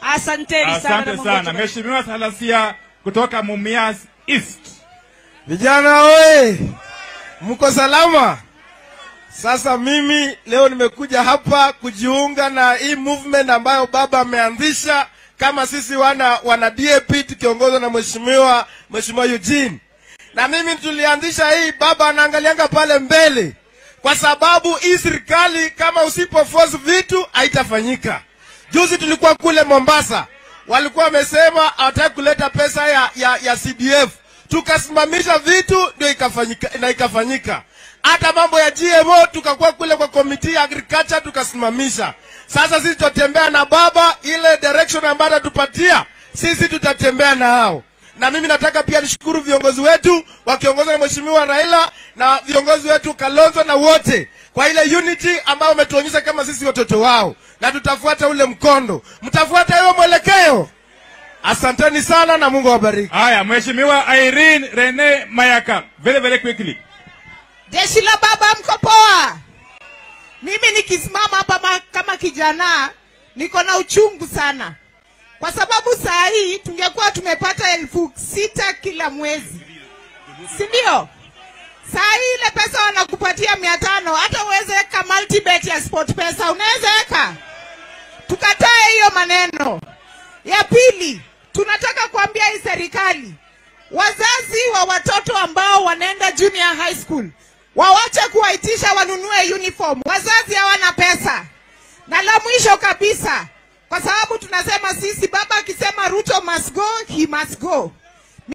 Asanteni sana. Asante na Mungu sana atubariki. Mheshimiwa Salasia kutoka Mumias East. Vijana oye, mko salama? Sasa mimi leo nimekuja hapa kujiunga na hii movement ambayo baba ameanzisha kama sisi wana wana DAP tukiongozwa na mheshimiwa mheshimiwa Eugene. Na mimi tulianzisha hii, baba anaangalianga pale mbele, kwa sababu hii serikali kama usipo force vitu haitafanyika. Juzi tulikuwa kule Mombasa, walikuwa wamesema hawataki kuleta pesa ya, ya, ya CDF, tukasimamisha vitu ndio ikafanyika, na ikafanyika. Hata mambo ya GMO tukakuwa kule kwa komiti ya agriculture tukasimamisha. Sasa sisi tutatembea na baba, ile direction ambayo atatupatia sisi tutatembea na hao na mimi nataka pia nishukuru viongozi wetu wakiongozwa na mheshimiwa Raila na viongozi wetu Kalonzo na wote kwa ile unity ambayo wametuonyesha kama sisi watoto wao, na tutafuata ule mkondo. Mtafuata hiyo mwelekeo. Asanteni sana na Mungu awabariki. Haya, Mheshimiwa Irene Rene Mayaka, very very quickly. Jeshi la baba mko poa? Mimi nikisimama hapa ma- kama kijana niko na uchungu sana, kwa sababu saa hii tungekuwa tumepata elfu sita kila mwezi, si ndio? Saa hii ile pesa wanakupatia mia tano, hata uweze weka multibet ya sport pesa unaweza weka. Tukatae hiyo maneno. Ya pili, tunataka kuambia hii serikali wazazi wa watoto ambao wanaenda junior high school wawache kuwaitisha wanunue uniform. Wazazi hawana pesa. Na la mwisho kabisa, kwa sababu tunasema sisi, baba akisema Ruto must go, he must go.